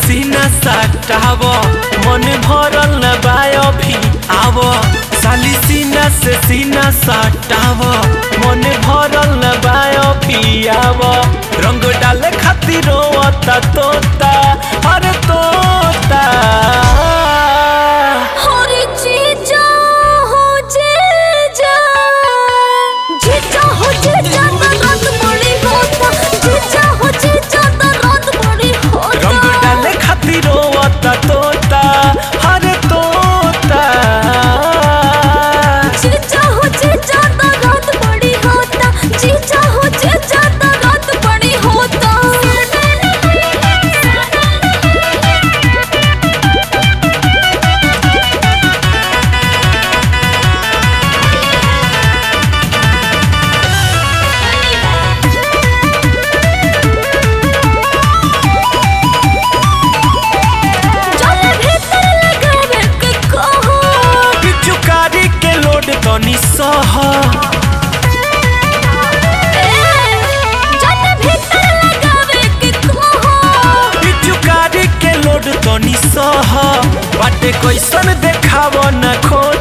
सीना सटाव मन भरल न बाय भी आव साली सीना से सीना सटाव मन भरल न बाय भी आव रंग डाले खातिर रोता तोता अरे तोता हरे जीजा हो जीजा जीजा हो जीजा तो रात बड़ी होता जीजा हो जीजा तो रात बड़ी रंग होता डाले खातिर रोता तोता अरे तोता जीजा हो जीजा तो रात बड़ी होता जीजा हो जीजा तो रात बड़ी होता चल भीतर लगावे के कहो पिचुकारी के लोड तनी सह चल भीतर लगावे के कहो पिचुकारी के लोड तनी सह बाटे कैसन देखाव न खोल